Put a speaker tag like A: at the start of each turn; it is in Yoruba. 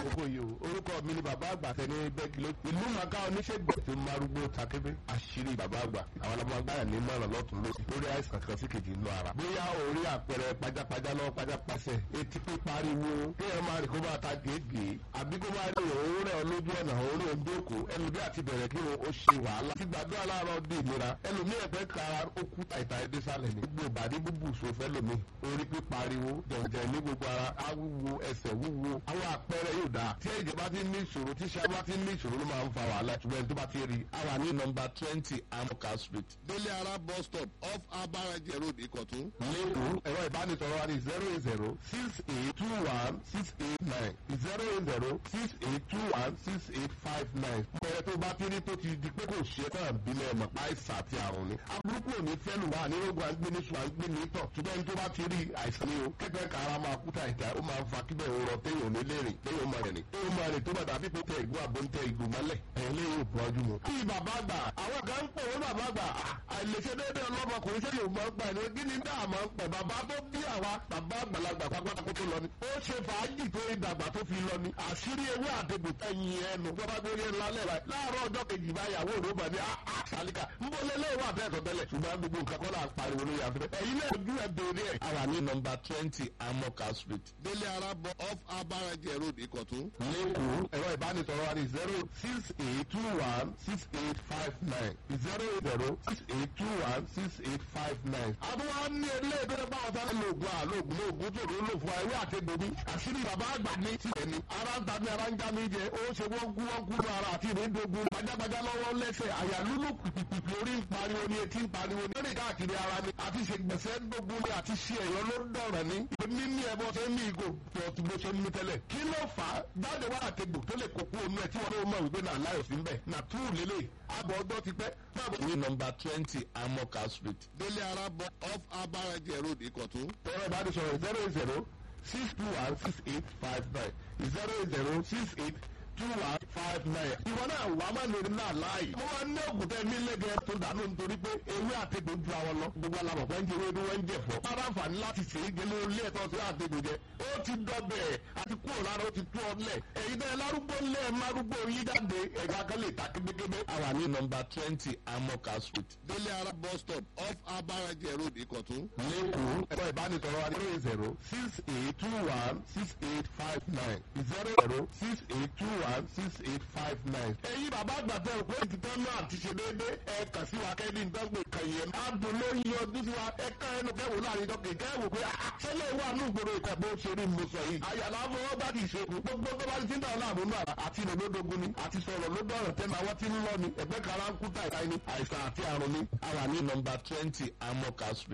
A: àkókò yìí o orúkọ mi ni bàbá àgbà tẹni bẹ́ẹ̀kì ló ìlú màkà oníṣègùn tó marúgbó takébé àṣírí bàbá àgbà àwọn ọlọmọ agbára ní mọ̀ràn lọ́tún lósì lórí àìsàn kan sí kejì inú ara bóyá orí àpẹẹrẹ pajápajá lọ́wọ́ pajápasẹ̀ etí pípariwo kéèyàn máa rìn kó máa ta gèégèé àbí kó máa rí òun rẹ̀ lójú ọ̀nà òun rẹ̀ ndókò ẹlòmí àti bẹ̀rẹ̀ kí ó ṣe wàhálà ti gbàdúrà láàárọ̀ dé ìlera ẹlòmí ẹ̀fẹ́ kara ó kú tàìtà ẹdẹ sálẹ̀ ní gbogbo ìbàdí búbù sòfẹ́ lómi orí pípariwo jẹ̀jẹ̀ ní gbogbo ara awúwo ẹsẹ̀ wúwo àwọn àpẹẹrẹ yóò dáa tí ẹ̀jẹ̀ bá ti ní ìṣòro tí ṣe bá ti ní ìṣòro ló máa ń fa wàhálà ṣùgbọ́n ẹni tó bá ti rí i.
B: a wà ní nọmba twenty amoka street délé ara bus stop off abaraje road ìkọ̀tún.
A: lẹ́kọ̀ọ́ ẹ̀rọ ìbánisọ̀rọ̀ wa ní zero eight zero six eight two one six eight nine zero eight zero six eight two one six eight five nine. bẹ̀rẹ̀ tó bá ti rí tó ti di pé kò ṣe tán bílẹ̀ mọ̀ àìsàn àti àrùn ni. aburúkú ò ní fẹ́nu wà ní ogun àgbẹ̀ ní sùn àgbẹ̀ ní tọ̀ ṣùgbọ́n ẹni tó bá ti rí àìsàn ni o kẹ́kẹ́ kára máa kú tàìtà ó máa ń fa kíbẹ̀ òrọ̀ téèyàn ní lè rìn téèyàn máa rìn téèyàn máa rìn tó bá dàbí pé tẹ ìgò àbò ń tẹ ìgò mọ́lẹ̀ ẹ̀yìn lè yóò bọ́jú mu. bí bàbá àgbà àwọn kan ń pè wọ́n bàbá àgbà àìlèṣe déédéé ọlọ́mọkùnrin ṣé yóò máa ń pa ẹni kí ni dáa máa ń pẹ̀ bàbá tó bí àwa bàbá àgbàlagbà pápátá kó tó lọ ni. ó ṣe fàájì tó ìdàgbà tó fi lọ ni àṣírí ewé àtẹ̀bù tẹ̀yìn ẹnu gbọ́dọ̀ gbé orí ńlá lẹ́ra láàárọ̀ ọjọ́ kejì báyàwó òrùba ní àṣàlíkà ń bọ́ lélẹ́ wà bẹ́ẹ̀ tó tẹ́lẹ̀ ṣùgbọ́n gbogbo nǹkan kọ́ là ń pariwo lórí afẹ́fẹ́ ẹ̀yin náà ojú ẹ̀ bèrè ẹ̀.
B: a wà ní nọmba twenty amoka street délé ara bọ off abaraje road ìkọ̀tún.
A: lẹ́kọ̀ọ́ ẹ̀rọ ìbánisọ̀rọ̀ wa ní zero six eight two one six eight five nine zero eight zero six eight two one six eight five nine. àbúrò ní ilé ìbẹ̀rẹ̀ bá ọ̀sán lóògùn àlóògùn lóògùn tó ló lò fún wa ewé àtẹ̀gbòmí àṣírí bàbá àgbà ní tiẹ̀ ni ara ń ta mi ara ń já mi jẹ ó ṣe wọ́n kú wọ́n kú ní ara àti ìrìndògùn pajápajá lọ́wọ́ lẹ́sẹ̀ àyà lúlù pìpìpì orí ń pariwo ni etí ń pariwo ni lórí káàkiri ara ni àti ṣègbèsè dógún ni àti ṣe ẹ̀yọ́ ló ń dọ̀rọ̀ ni èmi ní ẹbọ ṣe ń ní ìgò pọ̀tù bó ṣe ń mú tẹ́lẹ̀ kí ló fà á jáde wá àtẹ̀gbò tó lè kókó omi ẹ̀ tí wọ́n ló mọ̀ wípé náà láyọ̀ sí ń bẹ̀ nà túrù lélẹ̀ àbọ̀ ọjọ́ ti pẹ́
B: ní nọmba twenty amoka street délé ara bọ off abaraje road ìkọ̀tún.
A: ẹ̀rọ ìbánisọ̀rọ̀ zero eight zero six two one six eight five nine zero eight zero six eight two one five nine. ìwọ náà wà á máa lè náà láàyè. mo máa ń ní ògùn tẹ mí lẹ́gẹ̀ẹ́ tó dànù nítorí pé ewé àtẹ̀gbò ju àwọn lọ. gbogbo alamọ̀ pé ń jẹ ewé wọ́n ń jẹ fọ́. bára àǹfààní láti ṣe é gẹ́lẹ́ olé ẹ̀tọ́ sí àtẹ̀gbò jẹ. ó ti dọ̀bẹ̀ àti kúrò lára ó ti tú ọ lẹ̀. èyí tẹ́ lárúgbó lẹ̀ márúgbó yí jáde ẹ̀ka kan lè ta kébékébé.
B: a wà ní nọmba twenty amoka street délé ara bus stop off abaraje road ìkọ̀tún.
A: lẹ́kọ̀ọ́ ẹ̀rọ ìbánisọ̀rọ̀ wa zero zero six eight two one six eight five nine zero zero six eight two one six eight five nine. ẹ̀yin bàbá àgbàtà òkú ètò tán náà ti ṣe déédé ẹ kà sí wa kẹ́ni ìdánwò ìkànnì ẹ̀ adùn ló ń yọ ọdún sí wa ẹ ká ẹnu kẹwò láàrin dọ́kì kẹwò pé ṣẹlẹ̀ wà ní ìgboro ìkọ̀ bó ṣe rí mo sọ yìí. àyàlá fọwọ́ bá ti ṣe kù gbogbo tó bá ti ti ń dàn láàmú náà àti ìrìn lódogun ni àti sọ̀rọ̀ ló dọ̀rọ̀ tẹ́nu àwọn tí ń lọ ni ẹ̀gbẹ́ kara ń kú tàìtàì ni àìsàn àti àrùn ni.
B: a wà ní nọmba twenty amoka street.